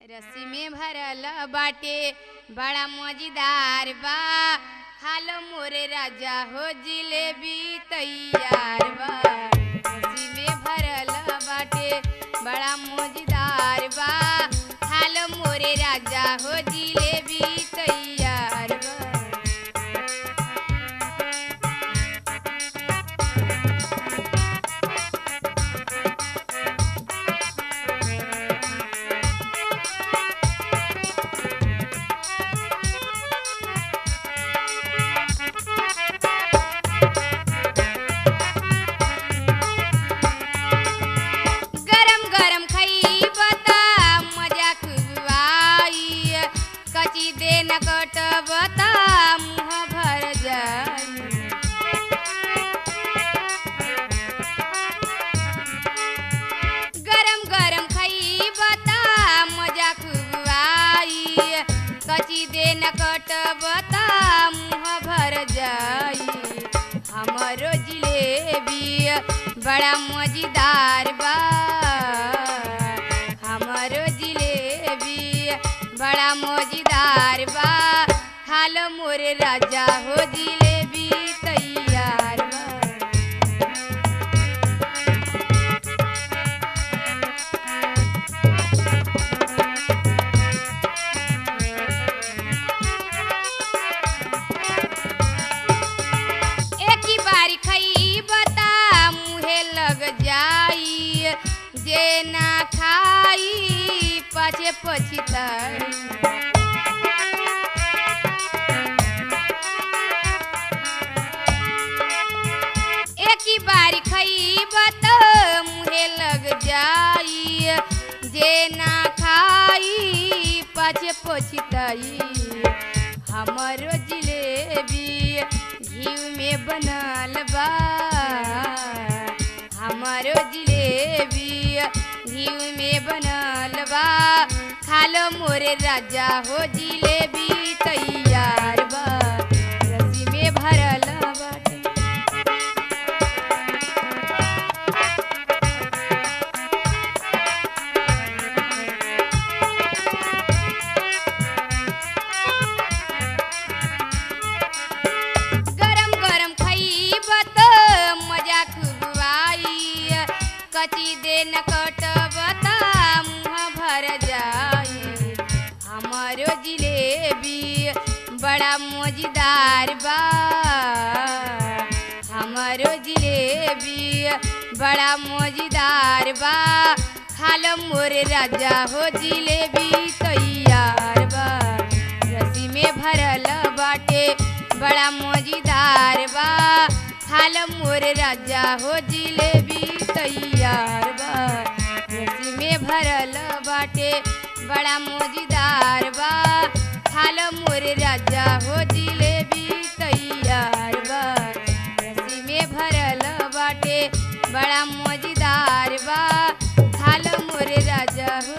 रस्सी में भरल बाटे बड़ा मजेदार बा खालो मोरे राजा हो जिलेबी तैयार बा रस्सी में भरल बाटे बड़ा मजेदार बा खालो मोरे राजा हो जिलेबी तैयार बा गरम गरम खइब त मजा खूब आई कची दे न कटब त मुँह भर जाई गरम गरम खइब त मजा खूब आई कची दे न कटब त मुँह भर जाई हमरो जिलेबी बड़ा मजेदार बा हमरो जिलेबी बड़ा मजेदार बा खालो मोरे राजा हो जिलेबी तैयार बा एक ही बारी खइब त मुहे लग जाई जे ना खाई पाछे पछिताई एक ही बारी खइब त मुहे लग जाई जे ना खाई पाछे पछिताई हमरो जिलेबी घी में बनल बा हमारो जिलेबी घी में बनल बा खालो मोरे राजा हो जिलेबी तैयार बा रस्सी में भरल बाटे गरम गरम खइब त मजा खूब आई कची दे न कटब त मुँह भर जाई हमारो जिलेबी बड़ा मजेदार बा हमारो जिलेबी बड़ा मजेदार बा खालो मोरे राजा हो जिलेबी तैयार बा रस्सी में भरल बाटे बड़ा मजेदार बा खालो मोरे राजा हो जिलेबी तैयार बा रस्सी में भरल बाटे बड़ा मजेदार बा खालो मोरे राजा हो जिलेबी तैयार बा रस्सी में भरल बाटे बड़ा मजेदार बा खालो मोरे राजा हो